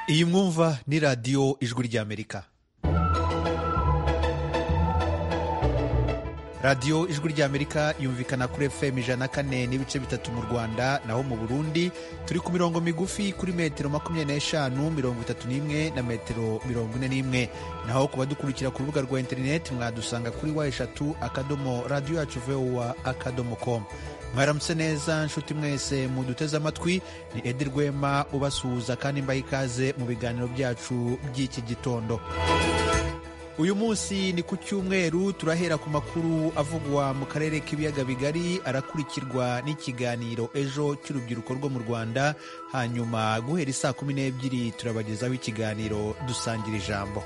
iyi mwumva ni radiyo ijwi ry'amerika radiyo ijwi ry'amerika yumvikana kuri fm ijana kane n'ibice bitatu mu rwanda naho mu burundi turi ku mirongo migufi kuri metero makumyabiri n'eshanu mirongo itatu n'imwe na metero mirongo ine n'imwe naho ku badukurikira ku rubuga rwa interineti mwadusanga kuri wa eshatu akadomo radiyo yacu vowa akadomo komu mwaramutse neza nshuti mwese muduteze amatwi ni edi rwema ubasuhuza kandi mbaha ikaze mu biganiro byacu by'iki gitondo uyu munsi ni ku cyumweru turahera ku makuru avugwa mu karere k'ibiyaga bigari arakurikirwa n'ikiganiro ejo cy'urubyiruko rwo mu rwanda hanyuma guhera isaa kumi n'ebyiri turabagezaho ikiganiro dusangira ijambo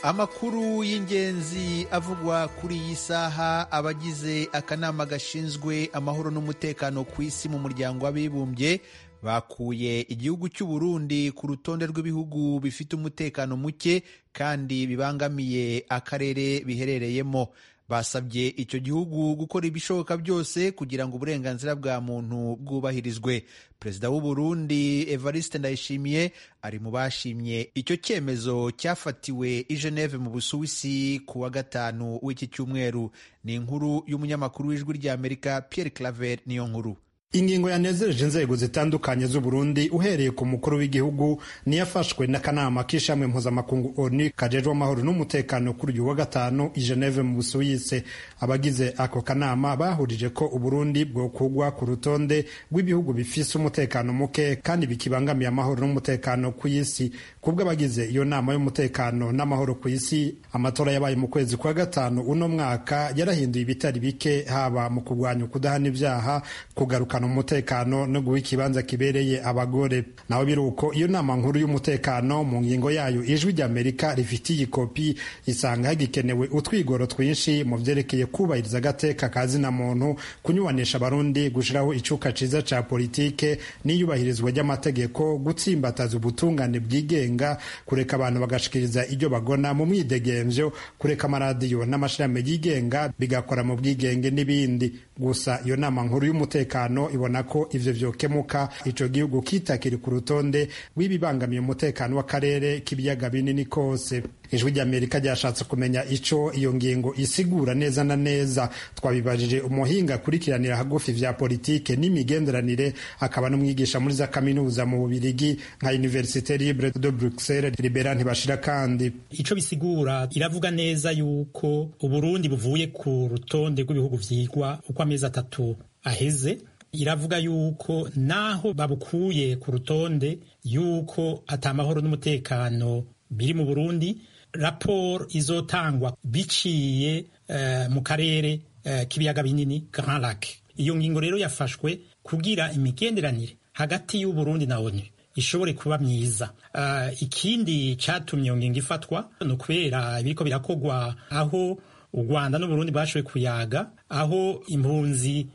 amakuru y'ingenzi avugwa kuri iyi saha abagize akanama gashinzwe amahoro n'umutekano ku isi mu muryango w'abibumbye bakuye igihugu cy'u Burundi ku rutonde rw'ibihugu bifite umutekano muke kandi bibangamiye akarere biherereyemo basabye icyo gihugu gukora ibishoboka byose kugira ngo uburenganzira bwa muntu bwubahirizwe perezida w'u Burundi Evariste Ndayishimiye ari mu bashimye icyo cyemezo cyafatiwe i Geneve mu Busuwisi ku wa gatanu w'iki cyumweru ni inkuru y'umunyamakuru w'ijwi ry'Amerika Pierre Claver niyo nkuru ingingo yanezereje inzego zitandukanye z'u Burundi uhereye ku mukuru w'igihugu niyafashwe n'akanama k'ishami mpuzamakungu ONU kajejwe amahoro n'umutekano kuri uyu wa gatanu i Geneve mu Busuwisi abagize ako kanama bahurije ko u Burundi bwokugwa ku rutonde rw'ibihugu bifise umutekano muke kandi bikibangamiye amahoro n'umutekano ku isi kubwo abagize iyo nama y'umutekano n'amahoro ku isi amatora yabaye mu kwezi kwa gatanu uno mwaka yarahinduye ibitari bike haba mu kurwanya ukudahana ibyaha kugaruka umutekano no guha ikibanza kibereye abagore naho biri uko iyo nama nkuru y'umutekano mu ngingo yayo ijwi ry'amerika rifite iyi kopi isanga hagikenewe utwigoro twinshi mu byerekeye kubahiriza agateka ka zina muntu kunyubanisha abarundi gushyiraho icuka ciza ca politike n'iyubahirizwa ry'amategeko gutsimbataza ubutungane bwigenga kureka abantu bagashikiriza ibyo bagona mu mwidegemvyo kureka amaradiyo n'amashirahamwe yigenga bigakora mu bwigenge n'ibindi gusa iyo nama nkuru y'umutekano ibona ko ivyo vyokemuka ico gihugu kitakiri ku rutonde rw'ibibangamiye umutekano w'akarere k'ibiyaga binini kose ijwi ry'amerika ryashatse kumenya ico iyo ngingo isigura neza na neza twabibajije umuhinga akurikiranira hagufi vya politike n'imigenderanire akaba n'umwigisha muri za kaminuza mu bubirigi nka universite libre de bruxelles libera ntibashira kandi ico bisigura iravuga neza yuko uburundi buvuye ku rutonde rw'ibihugu vyigwa uko amezi atatu aheze iravuga yuko naho babukuye ku rutonde yuko atamahoro n'umutekano biri mu Burundi raporo izotangwa biciye uh, mu karere uh, k'ibiyaga binini Grand Lac iyo ngingo rero yafashwe kugira imigenderanire hagati y'u Burundi na ONU ishobore kuba myiza uh, ikindi catumye iyo ngingo ifatwa ni ukubera ibiriko birakogwa aho u Rwanda n'u Burundi bashoboye kuyaga aho impunzi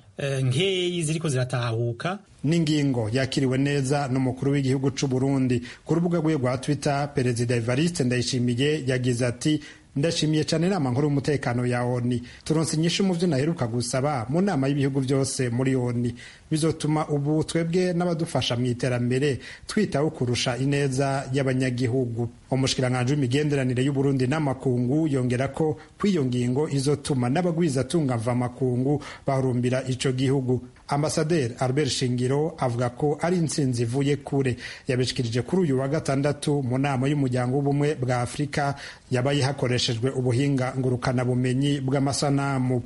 nkeyi ziriko ziratahuka n'ingingo yakiriwe neza n'umukuru w'igihugu cy'u Burundi ku rubuga rwe rwa Twitter Perezida Evariste Ndayishimiye yagize ati ndashimiye cyane inama nkuru y'umutekano ya ONU turonse inyishu mu byo naheruka gusaba mu nama y'ibihugu byose muri ONU bizotuma ubu twebwe n'abadufasha mu iterambere twitaho kurusha ineza y'abanyagihugu umushikiranganje w'imigenderanire y'u Burundi n'amakungu yongera ko kw'iyo ngingo izotuma n'abagwiza tungava amakungu barumbira ico gihugu ambasaderi albert shingiro avuga ko ari intsinzi ivuye kure yabishikirije kuri uyu wa gatandatu mu nama y'umuryango w'ubumwe bwa afurika yabaye hakoreshejwe ubuhinga ngurukanabumenyi bw'amasanamu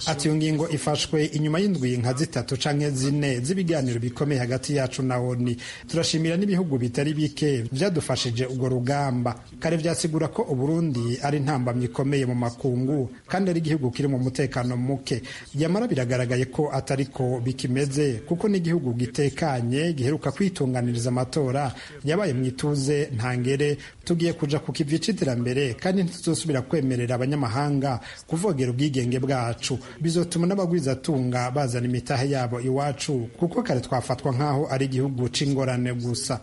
ati iyo ngingo ifashwe inyuma y'indwi nka zitatu canke zine z'ibiganiro bikomeye hagati yacu na oni turashimira n'ibihugu bitari bike vyadufashije urwo rugamba kare vyasigura ko uburundi ari intambamyi ikomeye mu makungu kandi ari igihugu kiri mu mutekano muke nyamara biragaragaye ko atariko bikimeze kuko n'igihugu gitekanye giheruka kwitunganiriza amatora yabaye mu ituze ntangere tugiye kuja ku kivi c'iterambere kandi ntituzosubira kwemerera abanyamahanga kuvogera ubwigenge bwacu bizotuma n'abagwizatunga bazana imitahe yabo iwacu kuko kare twafatwa nk'aho ari igihugu c'ingorane gusa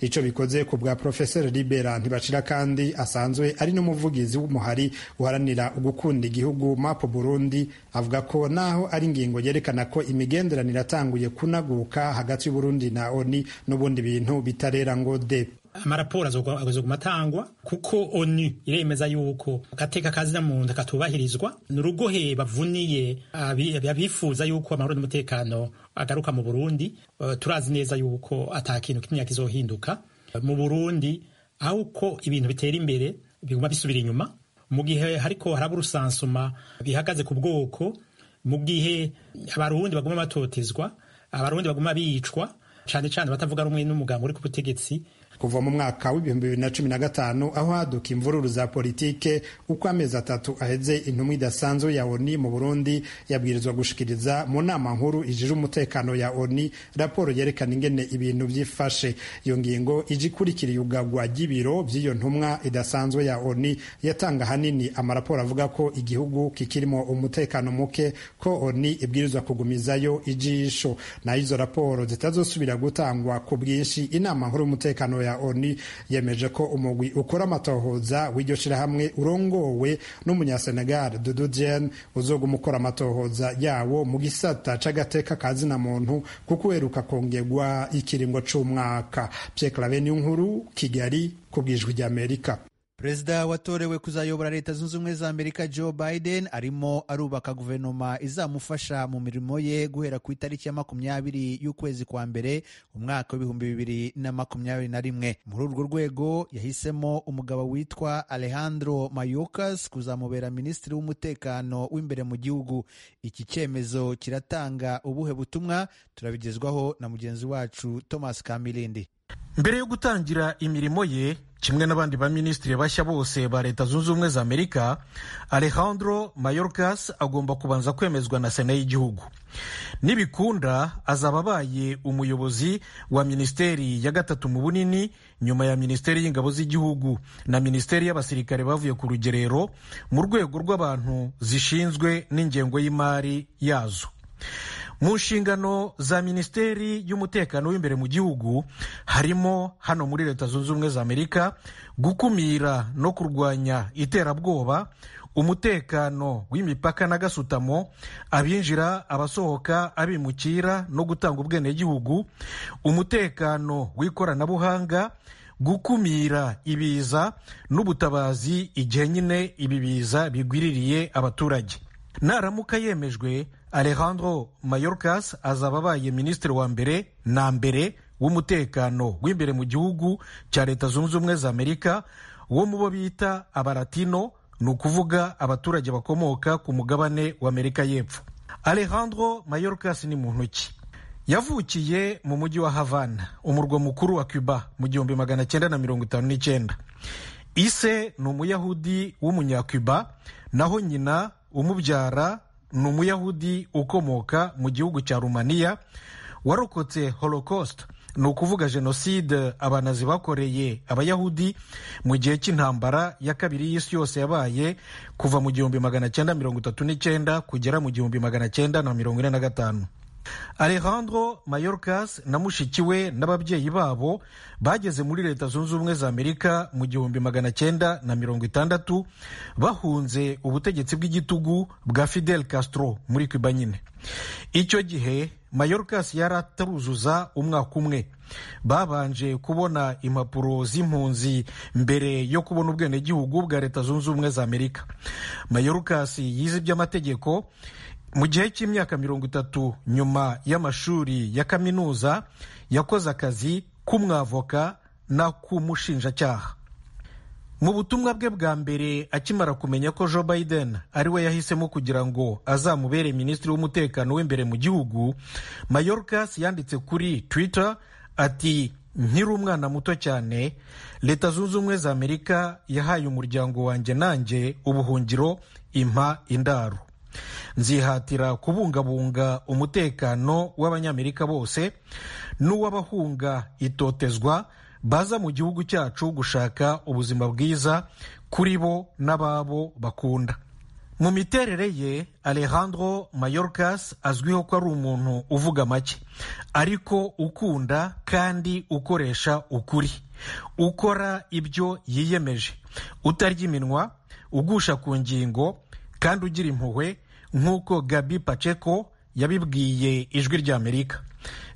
ico bikoze ku bwa profeseri libera ntibacira kandi asanzwe ari n'umuvugi umuvugizi w'umuhari uharanira gukunda igihugu mapo burundi avuga ko naho ari ingingo yerekana ko imigenderanire atanguye kunaguka hagati y'uburundi na oni n'ubundi bintu bitarera ngo de amaraporo azoguma atangwa kuko onu iremeza yuko agateka kazina munda katubahirizwa ni urugohe bavuniye abifuza yuko amahoro n'umutekano agaruka mu burundi uh, turazi neza yuko ata kintu kimwe kizohinduka uh, mu burundi aho uko ibintu bitera imbere biguma bisubira inyuma mu gihe hariko haraba urusansuma bihagaze ku bwoko mu gihe abarundi baguma batotezwa abarundi baguma bicwa cane cane batavuga rumwe n'umuganga uri ku butegetsi kuva mu mwaka w'ibihumbi bibiri na cumi na gatanu aho haduka imvururu za politike uko amezi atatu aheze intumwa idasanzwe ya oni mu burundi yabwirizwa gushikiriza mu nama nkuru ijije umutekano ya oni raporo yerekana ingene ibintu byifashe iyo ngingo ije ikurikira iyugagwa ry'ibiro by'iyo ntumwa idasanzwe ya oni yatanga ahanini amaraporo avuga ko igihugu kikirimo umutekano muke ko oni ibwirizwa kugumizayo ijisho naho izo raporo zitazosubira gutangwa ku bwinshi inama nkuru y'umutekano ya oni yemeje ko umugwi ukora amatohoza w'iryo shirahamwe urongowe n'umunyasenegal dudu jen uzoguma ukora amatohoza yawo mu gisata c'agateka ka zina muntu kuko uheruka kongerwa ikiringo c'umwaka pierre laveni nkuru kigali ku bwijwi ry'amerika perezida watorewe kuzayobora leta zunze ubumwe za amerika joe biden arimo arubaka guverinoma izamufasha mu mirimo ye guhera ku itariki ya makumyabiri y'ukwezi kwa mbere umwaka w'ibihumbi bibiri na makumyabiri na rimwe muri urwo rwego yahisemo umugabo witwa alejandro mayorkas kuzamubera minisitiri w'umutekano w'imbere mu gihugu iki cyemezo kiratanga ubuhe butumwa turabigezwaho na mugenzi wacu thomas kamilindi mbere yo gutangira imirimo ye kimwe n'abandi baminisitiri bashya bose ba leta zunze ubumwe za amerika alejandro mayorkas agomba kubanza kwemezwa na sena y'igihugu nibikunda azaba abaye umuyobozi wa minisiteri ya gatatu mu bunini nyuma ya minisiteri y'ingabo z'igihugu na minisiteri y'abasirikare bavuye ku rugerero mu rwego rw'abantu zishinzwe n'ingengo y'imari yazo mu nshingano za minisiteri y'umutekano w'imbere mu gihugu harimo hano muri leta zunze ubumwe za amerika gukumira no kurwanya iterabwoba umutekano w'imipaka n'agasutamo abinjira abasohoka abimukira no gutanga ubwenegihugu umutekano w'ikoranabuhanga gukumira ibiza n'ubutabazi igihe nyine ibi biza bigwiririye abaturage naramuka yemejwe alejandro mayorkas azaba abaye minisitiri wa mbere na mbere w'umutekano w'imbere mu gihugu cya leta zunze ubumwe za amerika wo mu bo bita abaratino ni ukuvuga abaturage bakomoka ku mugabane w'amerika y'epfo alejandro mayorkas ni muntu ki yavukiye mu mujyi wa havana umurwa mukuru wa cuba mu gihumbi magana cyenda na mirongo itanu n'icyenda ise ni umuyahudi w'umunyacuba naho nyina umubyara ni umuyahudi ukomoka mu gihugu cya rumaniya warokotse holocaust ni ukuvuga jenoside abanazi bakoreye abayahudi mu gihe cy'intambara ya kabiri y'isi yose yabaye kuva mu gihumbi magana cyenda mirongo itatu n'icyenda kugera mu gihumbi magana cyenda na mirongo ine na gatanu alejandro mayorkas na mushiki we n'ababyeyi babo bageze muri leta zunze ubumwe za amerika mu gihumbi magana cyenda na mirongo itandatu bahunze ubutegetsi bw'igitugu bwa fidel castro muri cuba nyine icyo gihe mayorkas yari ataruzuza umwaka umwe babanje kubona impapuro z'impunzi mbere yo kubona ubwenegihugu bwa leta zunze ubumwe za amerika mayorkas yize iby'amategeko mu gihe cy'imyaka mirongo itatu nyuma y'amashuri ya kaminuza yakoze akazi k'umwavoka n'ak'umushinjacyaha mu butumwa bwe bwa mbere akimara kumenya ko joe biden ariwe yahisemo kugira ngo azamubere minisitiri w'umutekano w'imbere mu gihugu mayorkas yanditse kuri twitter ati nkiri umwana muto cyane leta zunze ubumwe za amerika yahaye umuryango wanjye nanjye ubuhungiro impa indaro nzihatira kubungabunga umutekano w'abanyamerika bose n'uw'abahunga itotezwa baza mu gihugu cyacu gushaka ubuzima bwiza kuri bo n'ababo bakunda mu miterere ye alejandro mayorkas azwiho ko ari umuntu uvuga make ariko ukunda kandi ukoresha ukuri ukora ibyo yiyemeje utarya iminwa ugusha ku ngingo kandi ugira impuhwe nk'uko gabi paceko yabibwiye ijwi ry'amerika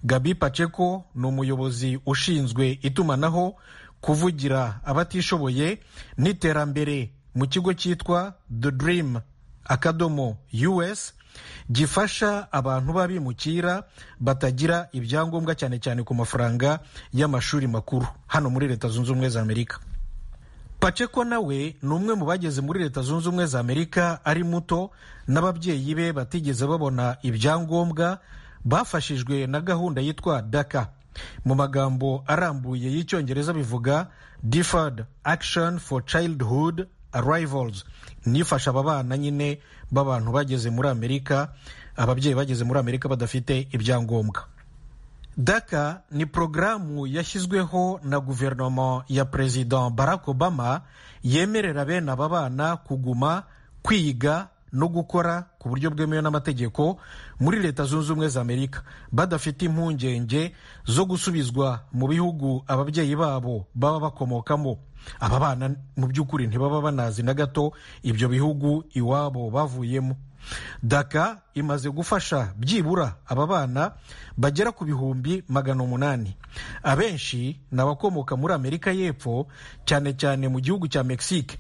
gabi paceko ni umuyobozi ushinzwe itumanaho kuvugira abatishoboye n'iterambere mu kigo cyitwa the dream akadomo us gifasha abantu b'abimukira batagira ibyangombwa cyane cyane ku mafaranga y'amashuri makuru hano muri leta zunze ubumwe za amerika paceko nawe ni umwe mu bageze muri leta zunze ubumwe za amerika ari muto n'ababyeyi be batigeze babona ibyangombwa bafashijwe na gahunda yitwa daka mu magambo arambuye y'icyongereza bivuga deferred action for childhood arrivals nifasha aba bana nyine b'abantu bageze muri amerika ababyeyi bageze muri amerika badafite ibyangombwa daka ni porogaramu yashyizweho na guverinoma ya perezida barack obama yemerera bene aba bana kuguma kwiga no gukora ku buryo bwemewe n'amategeko muri leta zunze ubumwe za amerika badafite impungenge zo gusubizwa mu bihugu ababyeyi babo baba bakomokamo aba bana mu by'ukuri ntibaba banazi na gato ibyo bihugu iwabo bavuyemo daka imaze gufasha byibura aba bana bagera ku bihumbi magana umunani abenshi ni abakomoka muri amerika y'epfo cyane cyane mu gihugu cya mexique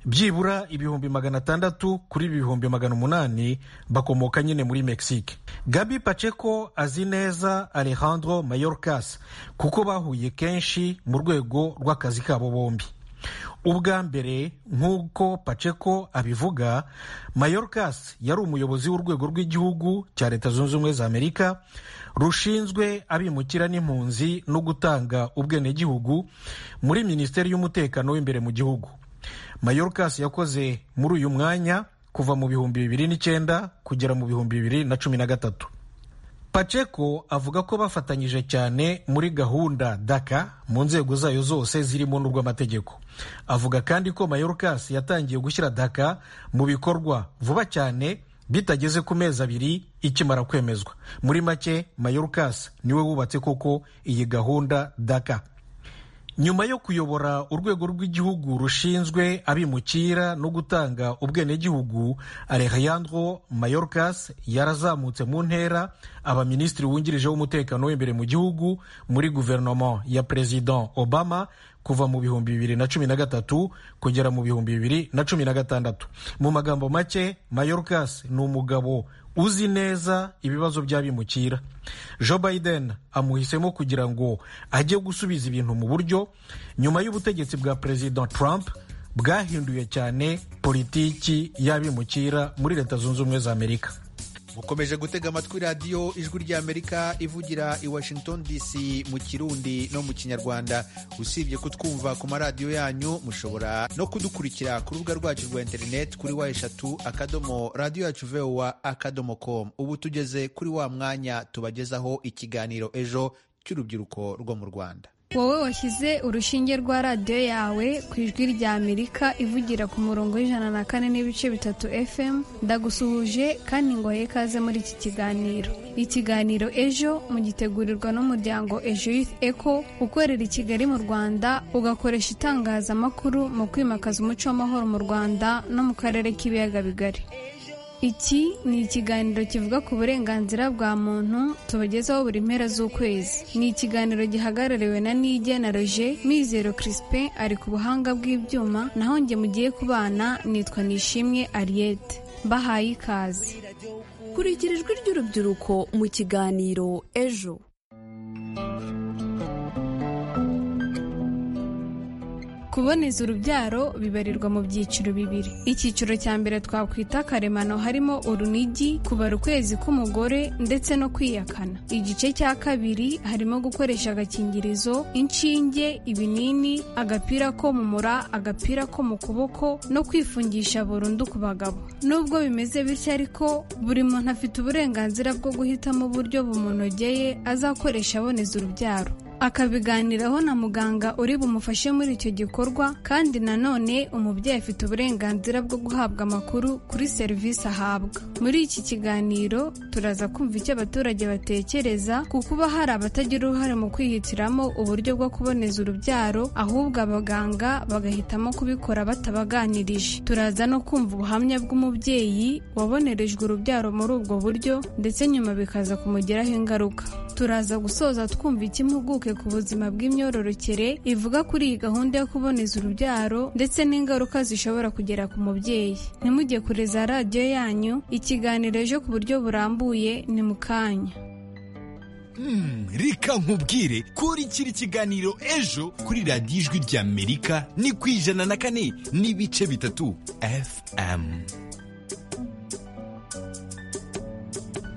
byibura ibihumbi magana atandatu kuri ibihumbi magana umunani bakomoka nyine muri mexique gabi paceko azi neza alejandro mayorkas kuko bahuye kenshi mu rwego rw'akazi kabo bombi ubwa mbere nk'uko paceko abivuga mayorkas yari umuyobozi w'urwego rw'igihugu cya leta zunze ubumwe za amerika rushinzwe abimukira n'impunzi no gutanga ubwenegihugu muri minisiteri y'umutekano w'imbere mu gihugu mayorkas yakoze muri uyu mwanya kuva mu bihumbi bibiri n'icyenda kugera mu bihumbi bibiri na cumi na gatatu paceko avuga ko bafatanyije cyane muri gahunda daka mu nzego zayo zose zirimo n'urw'amategeko avuga kandi ko mayorkas yatangiye gushyira daka mu bikorwa vuba cyane bitageze ku mezi abiri ikimara kwemezwa muri make mayorkas niwe wubatse koko iyi gahunda daka nyuma yo kuyobora urwego rw'igihugu rushinzwe abimukira no gutanga ubwenegihugu alejandro mayorkas yarazamutse mu ntera abaminisitiri wungirije w'umutekano w'imbere mu gihugu muri guverinoma ya perezida obama kuva mu bihumbi bibiri na cumi na gatatu kugera mu bihumbi bibiri na cumi na gatandatu mu magambo make mayorkas ni umugabo uzi neza ibibazo by'abimukira joe biden amuhisemo kugira ngo ajye gusubiza ibintu mu buryo nyuma y'ubutegetsi bwa perezida trump bwahinduye cyane politiki y'abimukira muri leta zunze ubumwe za amerika mukomeje gutega amatwi radiyo ijwi ry'amerika ivugira i washington dc mu kirundi no mu kinyarwanda usibye kutwumva ku maradiyo yanyu mushobora no kudukurikira ku rubuga rwacu rwa interineti kuri wa eshatu akadomo radiyo yacu vewa akadomo komu ubu tugeze kuri wa mwanya tubagezaho ikiganiro ejo cy'urubyiruko rwo mu rwanda wowe washyize urushinge rwa radiyo yawe ku ijwi rya amerika ivugira ku murongo w'ijana na kane n'ibice bitatu fm ndagusuhuje kandi ngo ikaze muri iki kiganiro ikiganiro ejo mugitegurirwa n'umuryango ejo youth eco ukorera i kigali mu rwanda ugakoresha itangazamakuru mu kwimakaza umuco w'amahoro mu rwanda no mu karere k'ibiyaga bigari iki ni ikiganiro kivuga ku burenganzira bwa muntu tubagezaho buri mpera z'ukwezi ni ikiganiro gihagarariwe na nigena roje mizero crispin ari ku buhanga bw'ibyuma naho njye mugiye kubana nitwa nishimwe ariyete mbahaye ikaze kurikira ijwi ry'urubyiruko mu kiganiro ejo kuboneza urubyaro bibarirwa mu byiciro bibiri icyiciro cya mbere twakwita karemano harimo urunigi kubara ukwezi k'umugore ndetse no kwiyakana igice cya kabiri harimo gukoresha agakingirizo inshinge ibinini agapira ko mu mura agapira ko mu kuboko no kwifungisha burundu ku bagabo nubwo bimeze bityo ariko buri muntu afite uburenganzira bwo guhitamo uburyo bumunogeye azakoresha aboneza urubyaro akabiganiraho na muganga uri bumufashe muri icyo gikorwa kandi nanone umubyeyi afite uburenganzira bwo guhabwa amakuru kuri serivisi ahabwa muri iki kiganiro turaza kumva icyo abaturage batekereza ku kuba hari abatagira uruhare mu kwihitiramo uburyo bwo kuboneza urubyaro ahubwo abaganga bagahitamo kubikora batabaganirije turaza no kumva ubuhamya bw'umubyeyi wabonerejwe urubyaro muri ubwo buryo ndetse nyuma bikaza kumugiraho ingaruka turaza gusoza twumva iki impuguke ku buzima bw'imyororokere ivuga kuri iyi gahunda yo kuboneza urubyaro ndetse n'ingaruka zishobora kugera ku mubyeyi ntimujye kure za radiyo yanyu ikiganiro ejo ku buryo burambuye ni mu kanya reka nkubwire kuri kiri kiganiro ejo kuri radiyo ijwi ry'amerika ni ku ijana na kane n'ibice bitatu fm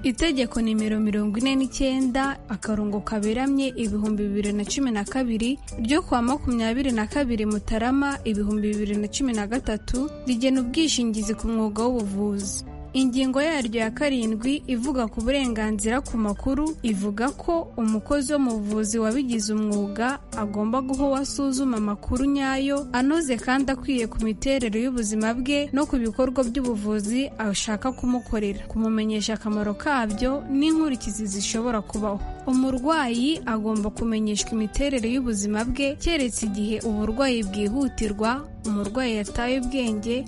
itegeko nimero mirongo ine n'icyenda akarongo kaberamye ibihumbi bibiri na cumi na kabiri ryo kuwa makumyabiri na kabiri mutarama ibihumbi bibiri na cumi na gatatu rigena ubwishingizi ku mwuga w'ubuvuzi ingingo yaryo ya karindwi ivuga ku burenganzira ku makuru ivuga ko umukozi wo mu buvuzi wabigize umwuga agomba guha uwo asuzuma amakuru nyayo anoze kandi akwiye ku miterere y'ubuzima bwe no ku bikorwa by'ubuvuzi ashaka kumukorera kumumenyesha akamaro kabyo n'inkurikizi zishobora kubaho umurwayi agomba kumenyeshwa imiterere y'ubuzima bwe keretse igihe uburwayi bwihutirwa umurwayi yataye ubwenge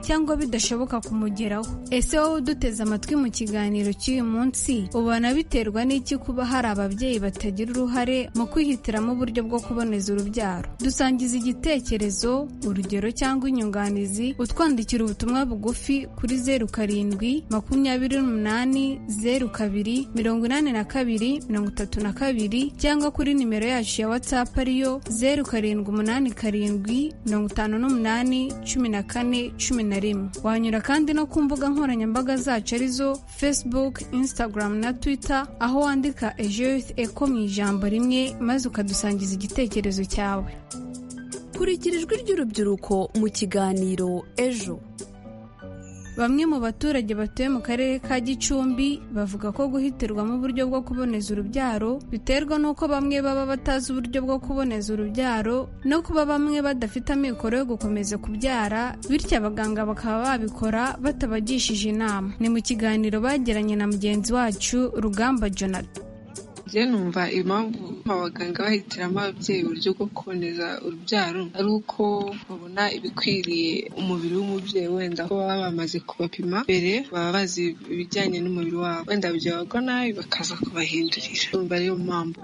cyangwa bidashoboka kumugeraho ese wowe uduteze amatwi mu kiganiro cy'uyu munsi ubona biterwa n'iki kuba hari ababyeyi batagira uruhare mu kwihitiramo uburyo bwo kuboneza urubyaro dusangiza igitekerezo urugero cyangwa inyunganizi utwandikira ubutumwa bugufi kuri zeru karindwi makumyabiri n'umunani zeru kabiri mirongo inani na kabiri mirongo itatu na kabiri cyangwa kuri nimero yacu ya watsapu ariyo zeru karindwi umunani karindwi mirongo itanu n'umunani cumi na kane cumi na rimwe wanyura kandi no ku mbuga nkoranyambaga zacu arizo facebook instagram na twitter aho wandika ejo youth eco mu ijambo rimwe maze ukadusangiza igitekerezo cyawe kurikira ijwi ry'urubyiruko mu kiganiro ejo Bamwe mu baturage batuye mu karere ka Gicumbi bavuga ko guhitirwamo uburyo bwo kuboneza urubyaro biterwa n'uko bamwe baba batazi uburyo bwo kuboneza urubyaro no kuba bamwe badafite amikoro yo gukomeza kubyara bityo abaganga bakaba babikora batabagishije inama ni mu kiganiro bagiranye na mugenzi wacu Rugamba Jonathan njye numva impamvu abaganga bahitiramo ababyeyi uburyo bwo kuboneza urubyaro ari uko babona ibikwiriye umubiri w'umubyeyi wenda ko baba bamaze kubapima mbere baba bazi ibijyanye n'umubiri wabo wenda byabagwa nabi bakaza kubahindurira numva ariyo mpamvu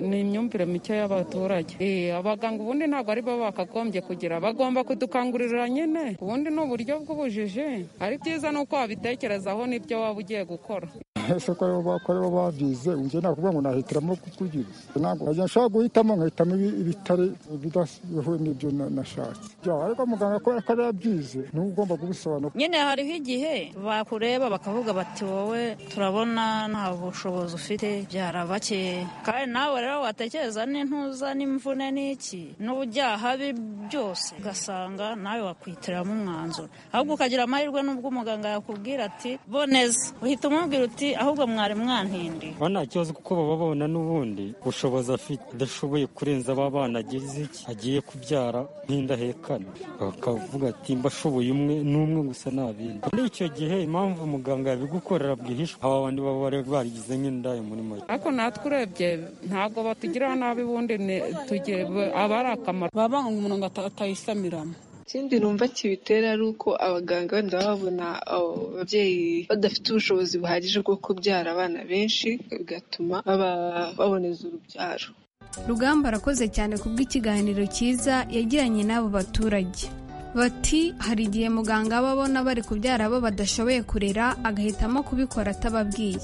ni imyumvire mike y'abaturage abaganga ubundi ntabwo ari bo bakagombye kugira bagomba kudukangurira nyine ubundi ni uburyo bw'ubujiji ari byiza ni uko wabitekerezaho n'ibyo waba ugiye gukora ese ko aribo bakora bo babyize njye nakuvuga ngo nahitiramo kukugira ntabwo nkajya nshobora guhitamo nkahitamo ibitari bidahuye n'ibyo nashatse ariko muganga kubera ko yarabyize ni we ugomba kubisobanura nyine hariho igihe bakureba bakavuga bati wowe turabona nta bushobozi ufite byarabakeye kandi nawe rero watekereza n'intuza n'imvune n'iki n'ubujyaha bi byose ugasanga nawe wakwitiramo umwanzuro ahubwo ukagira amahirwe n'ubwo umuganga yakubwira ati boneza uhita umubwira uti ahubwo mwari mwantindi bo nta kibazo kuko baba babona n'ubundi bushobozi afite adashoboye kurenza aba bana agize iki agiye kubyara nk'indahekane bakavuga ati mba ashoboye umwe n'umwe gusa nta bindi muri icyo gihe impamvu muganga yabigukorera bwihishwa aba bandi baba bari barigize nk'indaya muri make ariko natwe urebye ntabwo batugirira nabi ubundi ni- tugiye aba ari akamaro baba banga umuntu ngo ata- atayisamiramo ikindi numva kibitera ari uko abaganga wenda baba babona abo babyeyi badafite ubushobozi buhagije bwo kubyara abana benshi bigatuma baba baboneza urubyaro rugamba arakoze cyane kubw'ikiganiro cyiza yagiranye n'abo baturage bati hari igihe muganga aba abona bari kubyara abo badashoboye kurera agahitamo kubikora atababwiye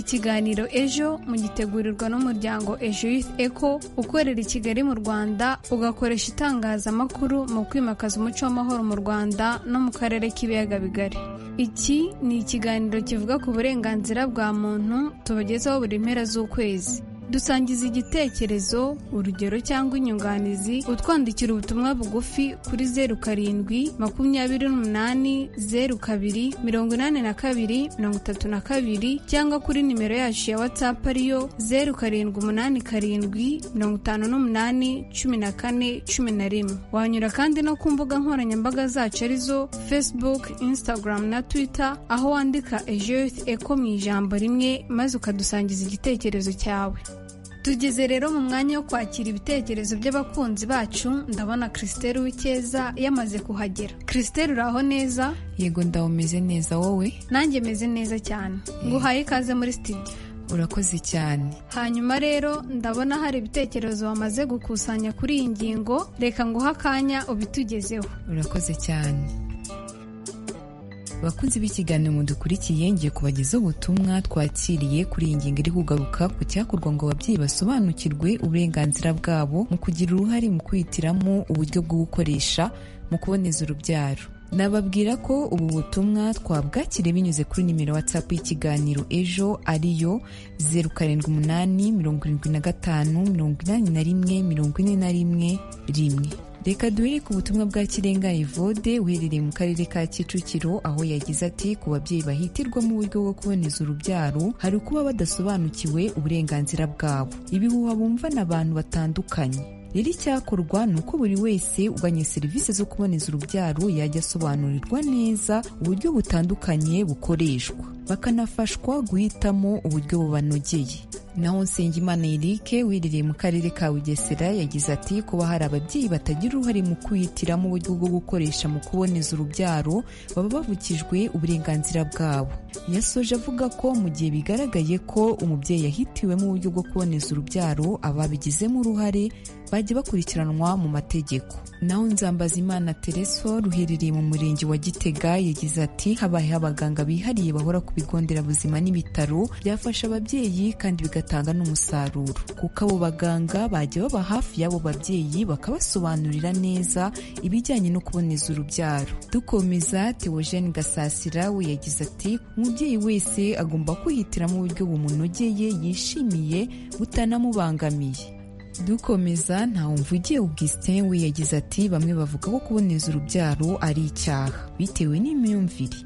ikiganiro ejo mugitegurirwa n'umuryango ejo youth eco ukorera i kigali mu rwanda ugakoresha itangazamakuru mu kwimakaza umuco w'amahoro mu rwanda no mu karere k'ibiyaga bigari iki ni ikiganiro kivuga ku burenganzira bwa muntu tubagezaho buri mpera z'ukwezi dusangiza igitekerezo urugero cyangwa inyunganizi utwandikira ubutumwa bugufi kuri zeru karindwi makumyabiri n'umunani zeru kabiri mirongo inani na kabiri mirongo itatu na kabiri cyangwa kuri nimero yacu ya watsapu ariyo zeru karindwi umunani karindwi mirongo itanu n'umunani cumi na kane cumi na rimwe wanyura kandi no ku mbuga nkoranyambaga zacu arizo facebook instagram na twitter aho wandika ejoyith eko mu ijambo rimwe maze ukadusangiza igitekerezo cyawe tugeze rero mu mwanya wo kwakira ibitekerezo by'abakunzi bacu ndabona christelle w'icyeza yamaze kuhagera christelle uraho neza yego ndawo umeze neza wowe nanjye meze neza cyane nguhaye ikaze muri studio urakoze cyane hanyuma rero ndabona hari ibitekerezo wamaze gukusanya kuri iyi ngingo reka nguhe akanya ubitugezeho urakoze cyane abakunzi b'ikiganiro mudukurikiye ngiye kubagezaho ubutumwa twakiriye kuri iyi ngingo iri kugaruka ku cyakorwa ngo ababyeyi basobanukirwe uburenganzira bwabo mu kugira uruhare mu kwihitiramo uburyo bwo gukoresha mu kuboneza urubyaro nababwira ko ubu butumwa twabwakiriye binyuze kuri nimero watsapu y'ikiganiro ejo ariyo zeru karindwi umunani mirongo irindwi na gatanu mirongo inani na rimwe mirongo ine na rimwe rimwe reka duhere ku butumwa bwa kirenga evode uherereye mu karere ka kicukiro aho yagize ati ku babyeyi bahitirwa mu buryo bwo kuboneza urubyaro hari ukuba badasobanukiwe uburenganzira bwabo ibihuha bumva n'abantu batandukanye rero icyakorwa ni uko buri wese uganye serivisi zo kuboneza urubyaro yajya asobanurirwa neza uburyo butandukanye bukoreshwa bakanafashwa guhitamo uburyo bubanogeye naho nsengimana erike wiherereye mu karere ka bugesera yagize ati kuba hari ababyeyi batagira uruhare mu kwihitiramo uburyo bwo gukoresha mu kuboneza urubyaro baba bavukijwe uburenganzira bwabo yasoje avuga ko mu gihe bigaragaye ko umubyeyi yahitiwemo uburyo bwo kuboneza urubyaro ababigizemo uruhare bajya bakurikiranwa mu mategeko naho nzambazimana tereso ruherereye mu murenge wa gitega yagize ati habayeho abaganga bihariye bahora ku bigo nderabuzima n'ibitaro byafasha ababyeyi kandi bigatuma bigatanga n'umusaruro kuko abo baganga bajya baba hafi y'abo babyeyi bakabasobanurira neza ibijyanye no kuboneza urubyaro dukomeza teogene gasasira we yagize ati umubyeyi wese agomba kwihitiramo uburyo bumunogeye yishimiye butanamubangamiye dukomeza ntawumvugiye ubwisite we yagize ati bamwe bavuga ko kuboneza urubyaro ari icyaha bitewe n'imyumvire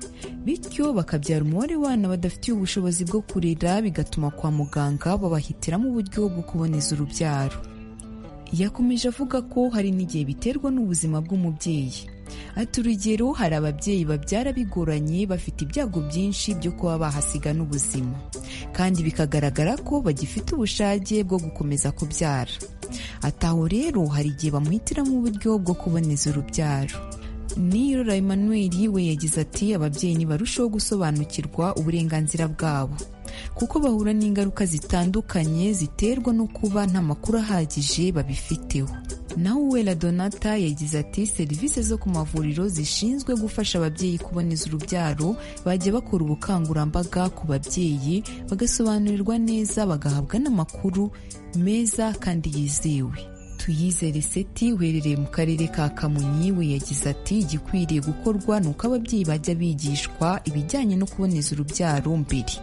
bityo bakabyara umubare w'abana badafitiye ubushobozi bwo kurera bigatuma kwa muganga babahitiramo uburyo bwo kuboneza urubyaro yakomeje avuga ko hari n'igihe biterwa n'ubuzima bw'umubyeyi ati urugero hari ababyeyi babyara bigoranye bafite ibyago byinshi byo kuba bahasiga n'ubuzima kandi bikagaragara ko bagifite ubushake bwo gukomeza kubyara ati aho rero hari igihe bamuhitiramo uburyo bwo kuboneza urubyaro nirora Emmanuel we yagize ati ababyeyi ntibarusheho gusobanukirwa uburenganzira bwabo kuko bahura n'ingaruka zitandukanye ziterwa no kuba nta makuru ahagije babifiteho naho uwera donata yagize ati serivisi zo ku mavuriro zishinzwe gufasha ababyeyi kuboneza urubyaro bajya bakora ubukangurambaga ku babyeyi bagasobanurirwa neza bagahabwa n'amakuru meza kandi yizewe tuyizere seti uherereye mu karere ka kamonyi we yagize ati igikwiriye gukorwa ni uko ababyeyi bajya bigishwa ibijyanye no kuboneza urubyaro mbere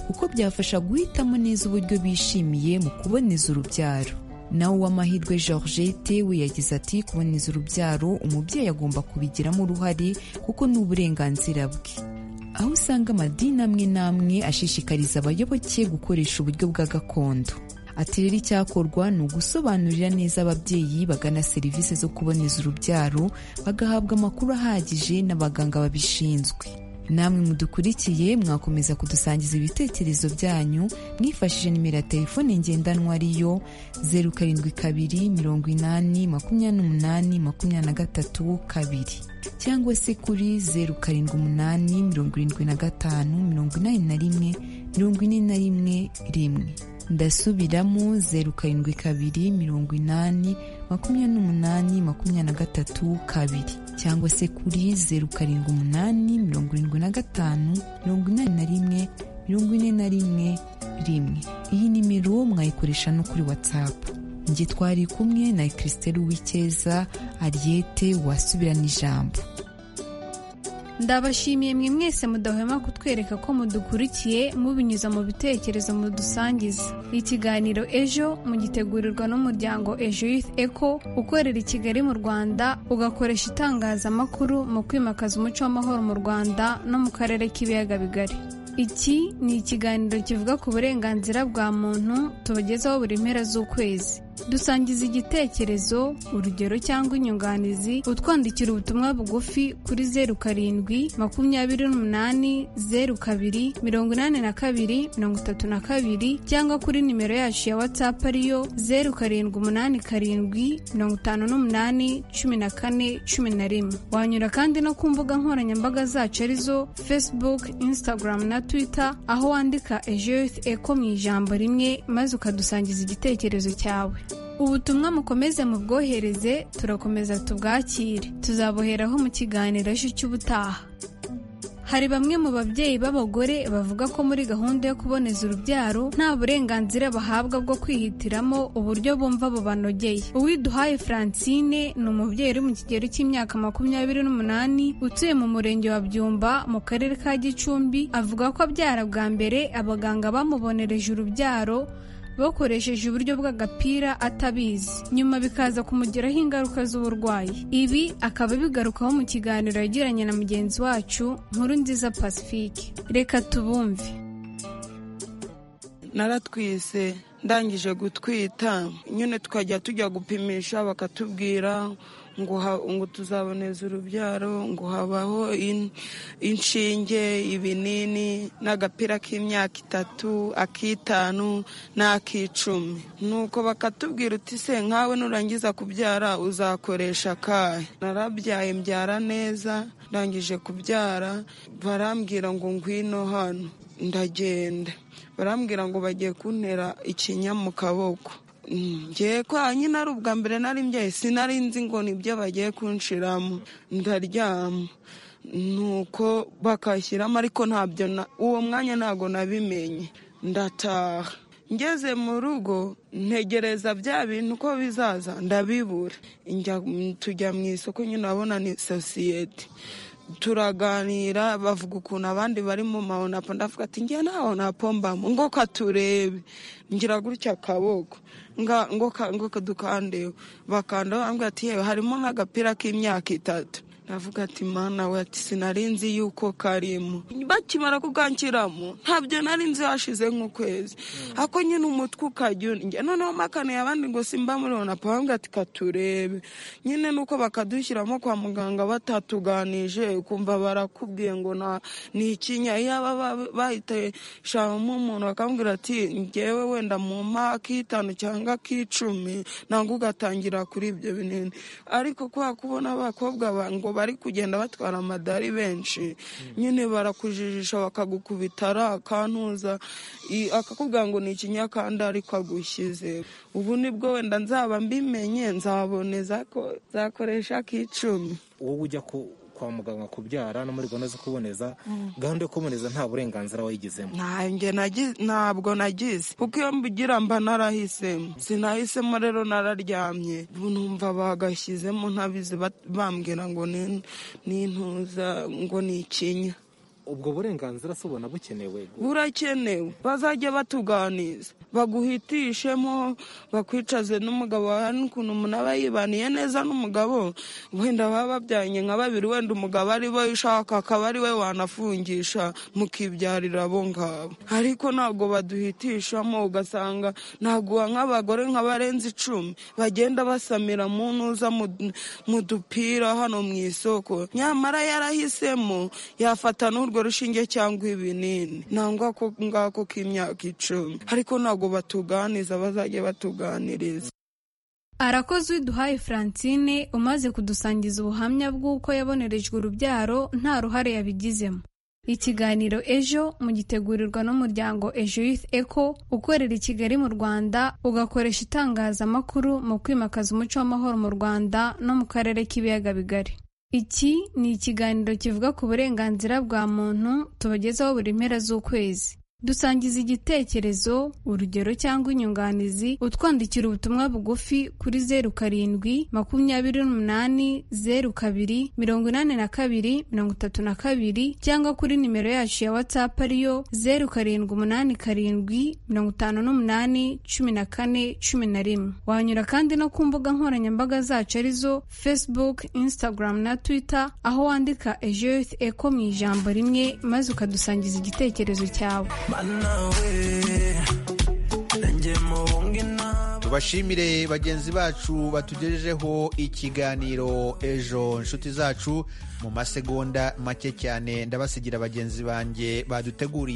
kuko byafasha guhitamo neza uburyo bishimiye mu kuboneza urubyaro nawe uw'amahirwe georgette we yagize ati kuboneza urubyaro umubyeyi agomba kubigiramo uruhare kuko ni uburenganzira bwe aho usanga amadini amwe n'amwe ashishikariza abayoboke gukoresha uburyo bwa gakondo ati rero icyakorwa ni ugusobanurira neza ababyeyi bagana serivisi zo kuboneza urubyaro bagahabwa amakuru ahagije n'abaganga babishinzwe namwe mudukurikiye mwakomeza kudusangiza ibitekerezo byanyu mwifashishije nimero ya telefone ngendanwa ariyo zeru karindwi kabiri mirongo inani makumyabiri n'umunani makumyabiri na gatatu kabiri cyangwa se kuri zeru karindwi umunani mirongo irindwi na gatanu mirongo inani na rimwe mirongo ine na rimwe rimwe ndasubiramo zeru karindwi kabiri mirongo inani makumyabiri n'umunani makumyabiri na gatatu kabiri cyangwa se kuri zeru karindwi umunani mirongo irindwi na gatanu mirongo inani na rimwe mirongo ine na rimwe rimwe iyi nimero mwayikoresha no kuri watsapu njye twari kumwe na christelle uwicyeza ariyete wasubirana ijambo ndabashimiye mwe mwese mudahwema kutwereka ko mudukurikiye mubinyuza mu bitekerezo mudusangiza ikiganiro ejo mugitegurirwa n'umuryango ejo youth eco ukorera i kigali mu rwanda ugakoresha itangazamakuru mu kwimakaza umuco w'amahoro mu rwanda no mu karere k'ibiyaga bigari iki ni ikiganiro kivuga ku burenganzira bwa muntu tubagezaho buri mpera z'ukwezi dusangiza igitekerezo urugero cyangwa inyunganizi utwandikira ubutumwa bugufi kuri zeru karindwi makumyabiri n'umunani zeru kabiri mirongo inani na kabiri mirongo itatu na kabiri cyangwa kuri nimero yacu ya watsapu ariyo zeru karindwi umunani karindwi mirongo itanu n'umunani cumi na kane cumi na rimwe wanyura kandi no ku mbuga nkoranyambaga zacu arizo facebook instagram na twitter aho wandika ejo eko mu ijambo rimwe maze ukadusangiza igitekerezo cyawe ubutumwa mukomeze mubwohereze turakomeza tubwakire tuzaboheraho mu kiganiro ejo cy'ubutaha hari bamwe mu babyeyi b'abagore bavuga ko muri gahunda yo kuboneza urubyaro nta burenganzira bahabwa bwo kwihitiramo uburyo bumva bubanogeye uwiduhaye francine ni umubyeyi uri mu kigero cy'imyaka makumyabiri n'umunani utuye mu murenge wa byumba mu karere ka gicumbi avuga ko abyara bwa mbere abaganga bamubonereje urubyaro bakoresheje uburyo bw'agapira atabizi nyuma bikaza kumugiraho ingaruka z'uburwayi ibi akaba bigarukaho mu kiganiro yagiranye na mugenzi wacu nkuru nziza pacifique reka tubumve naratwise ndangije gutwita nyine tukajya tujya gupimisha bakatubwira ngo tuzaboneza urubyaro ngo habaho inshinge ibinini n'agapira k'imyaka itatu ak'itanu n'ak'icumi nuko bakatubwira uti se nkawe nurangiza kubyara uzakoresha akahe narabyaye mbyara neza ndangije kubyara barambwira ngo ngwino hano ndagenda barambwira ngo bagiye kuntera ikinya mu kaboko ngiye kwa nyine ari ubwa mbere nari mbyaye sinari nzi ngo nibyo bagiye kunshiramo ndaryama nuko bakashyiramo ariko ntabyo uwo mwanya ntabwo nabimenye ndataha ngeze mu rugo ntegereza bya bintu uko bizaza ndabibura tujya mu isoko nyine urabona ni sosiyete turaganira bavuga ukuntu abandi bari mu mahonapo ndavuga ati ngiye nta honapo mbamo ngo katurebe ngira gutya akaboko ngo kadukandeho bakandaho bambwira ati yewe harimo nk'agapira k'imyaka itatu navuga ati mana we ati sinari nzi yuko karimo bakimara kukanshyiramo ntabyo nari nzi hashize nk'ukwezi ako nyine umutwe ukajya unjya noneho makaniye abandi ngo simba muri onapo bambwira ati katurebe nyine nuko bakadushyiramo kwa muganga batatuganije ukumva barakubwiye ngo ni ikinya yaba bahiteshamo umuntu bakambwira ati ngewe wenda mu ak'itanu cyangwa ak'icumi ntabwo ugatangira kuri ibyo binini ariko kubera kubona abakobwa ngo bari kugenda batwara amadari benshi nyine barakujijisha bakagukubita ari akantuza akakubwira ngo ni ikinyakanda ariko agushyize ubu nibwo wenda nzaba mbimenye nzaboneza ko zakoresha k'icumi wowe ujya kwa muganga kubyara no muri gahunda zo kuboneza gahunda yo kuboneza nta burenganzira wayigezemo ntabwo nagize kuko iyo mbigira mba narahisemo sinahisemo rero nararyamye numva bagashyizemo ntabizi bambwira ngo ni intuza ngo ni ikinya ubwo burenganzira si ubona bukenewe burakenewe bazajya batuganiza baguhitishemo bakwicaze n'umugabo wawe n'ukuntu umuntu aba yibaniye neza n'umugabo wenda baba babyanye nka babiri wenda umugabo ari we ushaka akaba ari we wanafungisha mukibyarira abo ngabo ariko ntabwo baduhitishamo ugasanga ntaguha nk'abagore nka barenze icumi bagenda basamira mu ntuza mu dupira hano mu isoko nyamara yarahisemo yafata n'urwo rushinge cyangwa ibinini nangwa ko ngako k'imyaka icumi ariko ntabwo batuganiza bazajya batuganiriza arakoze uwiduhaye francine umaze kudusangiza ubuhamya bw'uko yabonerejwe urubyaro nta ruhare yabigizemo ikiganiro ejo mugitegurirwa n'umuryango ejo youth eco ukorera i kigali mu rwanda ugakoresha itangazamakuru mu kwimakaza umuco w'amahoro mu rwanda no mu karere k'ibiyaga bigari iki ni ikiganiro kivuga ku burenganzira bwa muntu tubagezaho buri mpera z'ukwezi dusangiza igitekerezo urugero cyangwa inyunganizi utwandikira ubutumwa bugufi kuri zeru karindwi makumyabiri n'umunani zeru kabiri mirongo inani na kabiri mirongo itatu na kabiri cyangwa kuri nimero yacu ya watsapu ariyo zeru karindwi umunani karindwi mirongo itanu n'umunani cumi na kane cumi na rimwe wanyura kandi no ku mbuga nkoranyambaga zacu arizo facebook instagram na twitter aho wandika ejo youth eco mu ijambo rimwe maze ukadusangiza igitekerezo cyawe tubashimire bagenzi bacu batugejejeho ikiganiro ejo inshuti zacu mu masegonda make cyane ndabasigira bagenzi banjye baduteguriye